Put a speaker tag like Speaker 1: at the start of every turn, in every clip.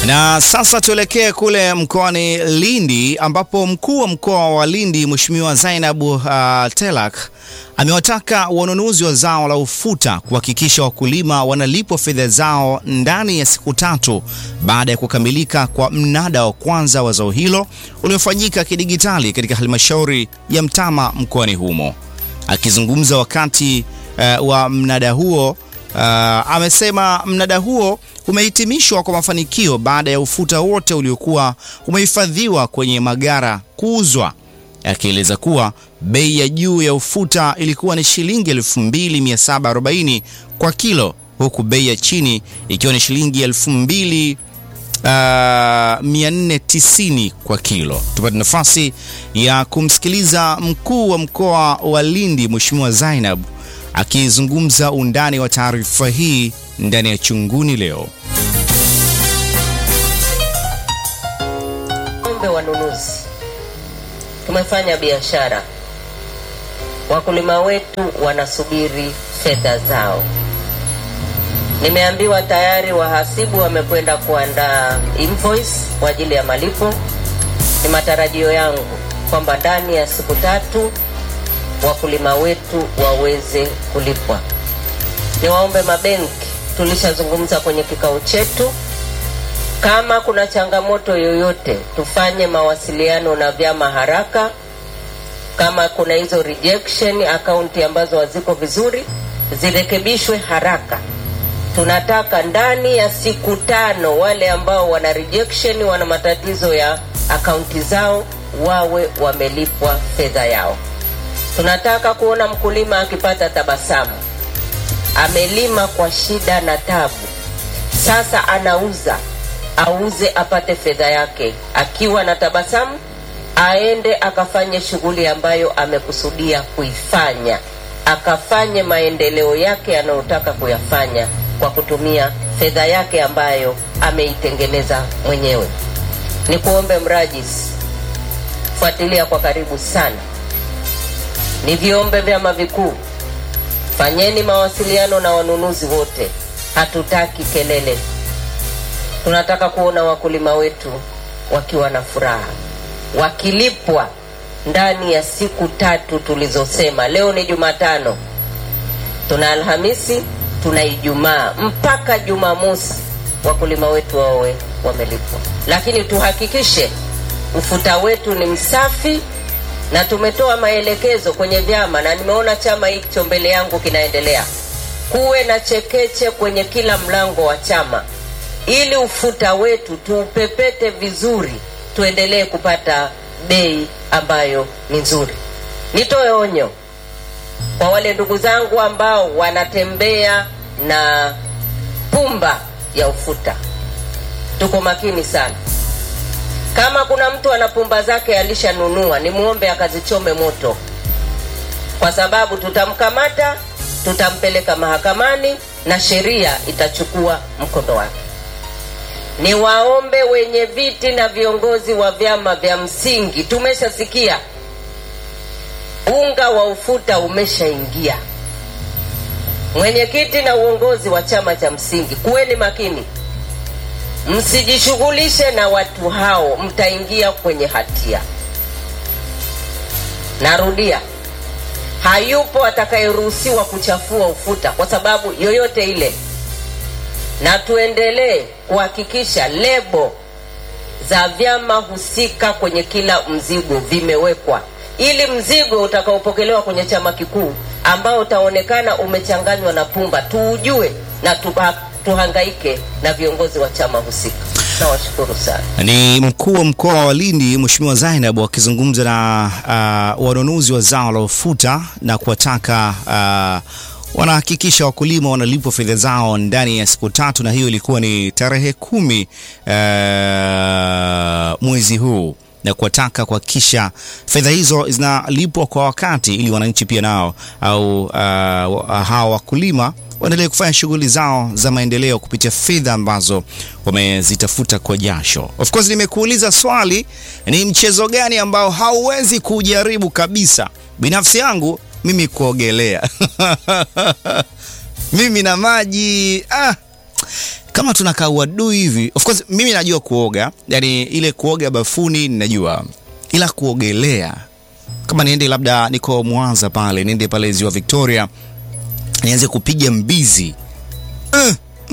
Speaker 1: Na sasa tuelekee kule mkoani Lindi ambapo mkuu wa mkoa wa Lindi Mheshimiwa Zainab uh, Telak amewataka wanunuzi wa zao la ufuta kuhakikisha wakulima wanalipwa fedha zao ndani ya siku tatu baada ya kukamilika kwa mnada wa kwanza wa zao hilo uliofanyika kidigitali katika halmashauri ya Mtama mkoani humo. Akizungumza wakati uh, wa mnada huo Uh, amesema mnada huo umehitimishwa kwa mafanikio baada ya ufuta wote uliokuwa umehifadhiwa kwenye magara kuuzwa, akieleza kuwa bei ya juu ya ufuta ilikuwa ni shilingi 2740 kwa kilo huku bei ya chini ikiwa ni shilingi 2490 kwa kilo. Tupate nafasi ya kumsikiliza mkuu wa mkoa wa Lindi Mheshimiwa Zainab akizungumza undani wa taarifa hii ndani ya Chunguni Leo.
Speaker 2: Ombe wanunuzi, tumefanya biashara, wakulima wetu wanasubiri fedha zao. Nimeambiwa tayari wahasibu wamekwenda kuandaa invoice kwa ajili ya malipo. Ni matarajio yangu kwamba ndani ya siku tatu wakulima wetu waweze kulipwa. Niwaombe mabenki, tulishazungumza kwenye kikao chetu, kama kuna changamoto yoyote tufanye mawasiliano na vyama haraka. Kama kuna hizo rejection akaunti ambazo haziko vizuri zirekebishwe haraka. Tunataka ndani ya siku tano wale ambao wana rejection, wana matatizo ya akaunti zao wawe wamelipwa fedha yao. Tunataka kuona mkulima akipata tabasamu. Amelima kwa shida na tabu, sasa anauza, auze apate fedha yake akiwa na tabasamu, aende akafanye shughuli ambayo amekusudia kuifanya, akafanye maendeleo yake anayotaka kuyafanya kwa kutumia fedha yake ambayo ameitengeneza mwenyewe. Ni kuombe mrajisi, fuatilia kwa karibu sana ni viombe vyama vikuu, fanyeni mawasiliano na wanunuzi wote. Hatutaki kelele, tunataka kuona wakulima wetu wakiwa na furaha, wakilipwa ndani ya siku tatu tulizosema. Leo ni Jumatano, tuna Alhamisi, tuna Ijumaa, mpaka Jumamosi wakulima wetu wawe wamelipwa, lakini tuhakikishe ufuta wetu ni msafi na tumetoa maelekezo kwenye vyama, na nimeona chama hicho mbele yangu kinaendelea, kuwe na chekeche kwenye kila mlango wa chama, ili ufuta wetu tuupepete vizuri, tuendelee kupata bei ambayo ni nzuri. Nitoe onyo kwa wale ndugu zangu ambao wanatembea na pumba ya ufuta, tuko makini sana. Kama kuna mtu ana pumba zake alishanunua, ni muombe akazichome moto, kwa sababu tutamkamata, tutampeleka mahakamani na sheria itachukua mkondo wake. Ni waombe wenye viti na viongozi wa vyama vya msingi, tumeshasikia unga wa ufuta umeshaingia. Mwenyekiti na uongozi wa chama cha msingi, kuweni makini Msijishughulishe na watu hao, mtaingia kwenye hatia. Narudia, hayupo atakayeruhusiwa kuchafua ufuta kwa sababu yoyote ile, na tuendelee kuhakikisha lebo za vyama husika kwenye kila mzigo vimewekwa, ili mzigo utakaopokelewa kwenye chama kikuu ambao utaonekana umechanganywa na pumba tuujue na tuba tuhangaike na viongozi wa chama husika. Nawashukuru sana.
Speaker 1: Ni mkuu wa mkoa wa Lindi Mheshimiwa Zainab akizungumza na uh, wanunuzi wa zao la ufuta na kuwataka uh, wanahakikisha wakulima wanalipwa fedha zao ndani ya siku tatu, na hiyo ilikuwa ni tarehe kumi uh, mwezi huu na kuwataka kuhakikisha fedha hizo zinalipwa kwa wakati ili wananchi pia nao au uh, hawa wakulima waendelee kufanya shughuli zao za maendeleo kupitia fedha ambazo wamezitafuta kwa jasho. Of course nimekuuliza swali, ni mchezo gani ambao hauwezi kujaribu kabisa? Binafsi yangu mimi kuogelea mimi na maji ah, kama tunakaa uadui hivi. Of course mimi najua kuoga, yani ile kuoga bafuni ninajua, ila kuogelea kama niende labda niko Mwanza pale, niende pale ziwa Victoria nianze kupiga mbizi uh,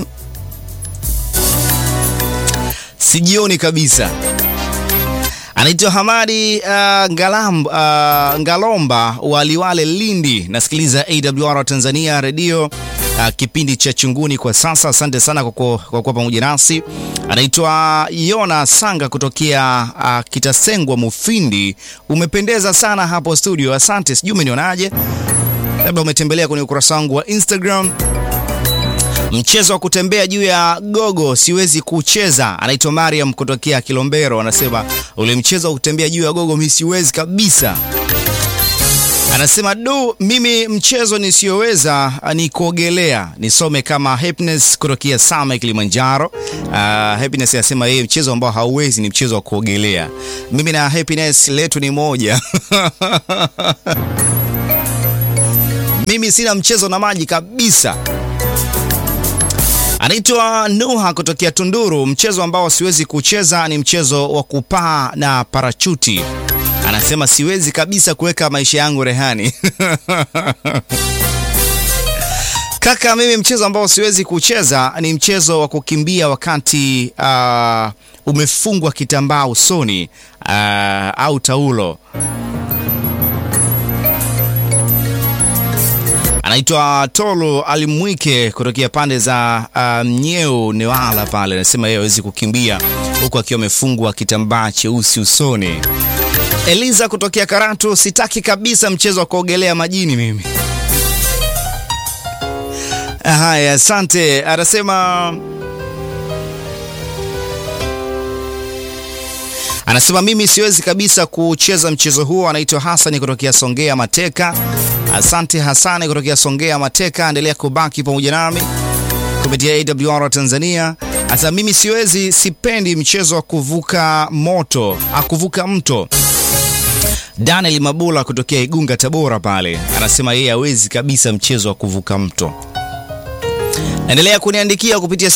Speaker 1: sijioni kabisa. Anaitwa Hamadi uh, Ngalam, uh, Ngalomba wa Liwale Lindi, nasikiliza AWR Tanzania redio uh, kipindi cha Chunguni kwa sasa. Asante sana kwa kuwa pamoja nasi. Anaitwa Yona Sanga kutokea uh, Kitasengwa Mufindi. Umependeza sana hapo studio, asante. Sijui umenionaje, labda umetembelea kwenye ukurasa wangu wa Instagram. Mchezo wa kutembea juu ya gogo siwezi kucheza. Anaitwa Mariam kutokea Kilombero, anasema ule mchezo wa kutembea juu ya gogo mimi siwezi kabisa. Anasema du, mimi mchezo nisiyoweza ni kuogelea. Nisome kama Happiness kutokea Same Kilimanjaro. Uh, Happiness anasema yeye mchezo ambao hauwezi ni mchezo wa kuogelea. Mimi na Happiness letu ni moja mimi sina mchezo na maji kabisa. Anaitwa Nuha kutokea Tunduru. Mchezo ambao siwezi kucheza ni mchezo wa kupaa na parachuti. Anasema siwezi kabisa kuweka maisha yangu rehani. Kaka, mimi mchezo ambao siwezi kucheza ni mchezo wa kukimbia wakati uh, umefungwa kitambaa usoni uh, au taulo. Anaitwa Tolo Alimwike kutokea pande za Mnyeu um, Newala pale, anasema yeye hawezi kukimbia huku akiwa amefungwa kitambaa cheusi usoni. Eliza kutokea Karatu, sitaki kabisa mchezo wa kuogelea majini mimi. Haya, asante. Anasema anasema mimi siwezi kabisa kucheza mchezo huo. Anaitwa Hasani kutokea Songea Mateka. Asante Hasani kutokea Songea Mateka, endelea kubaki pamoja nami kupitia AWR Tanzania. Sasa mimi siwezi, sipendi mchezo wa kuvuka moto, akuvuka mto. Daniel Mabula kutokea Igunga Tabora pale anasema yeye hawezi kabisa mchezo wa kuvuka mto. Endelea kuniandikia kupitia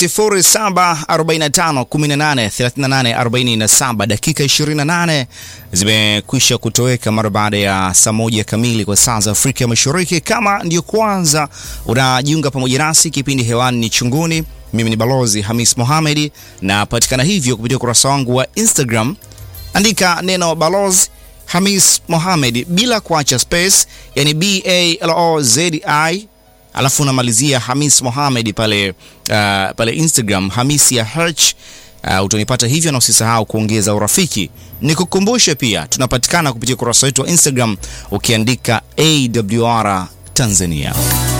Speaker 1: 0745183847. Dakika 28 zimekwisha kutoweka mara baada ya saa moja kamili kwa saa za Afrika Mashariki. Kama ndio kwanza unajiunga pamoja nasi, kipindi hewani ni Chunguni. Mimi ni Balozi Hamis Mohamedi na patikana hivyo kupitia ukurasa wangu wa Instagram, andika neno Balozi Hamis Mohamed bila kuacha space, yani B A L O Z I alafu unamalizia Hamis Mohamed pale, uh, pale Instagram Hamis ya Herch. Uh, utanipata hivyo, na usisahau kuongeza urafiki. Nikukumbushe pia tunapatikana kupitia ukurasa wetu wa Instagram ukiandika AWR Tanzania.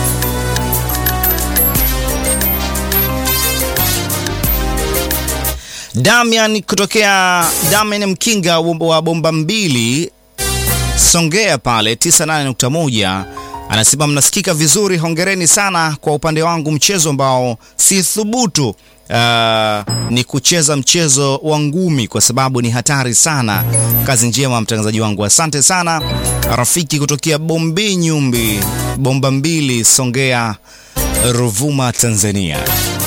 Speaker 1: Damian kutokea Damian Mkinga wa bomba mbili Songea pale 98.1 anasema mnasikika vizuri, hongereni sana. Kwa upande wangu mchezo ambao si thubutu uh, ni kucheza mchezo wa ngumi kwa sababu ni hatari sana. Kazi njema mtangazaji wangu, asante sana. Rafiki kutokea Bombi Nyumbi, bomba mbili, Songea, Ruvuma, Tanzania.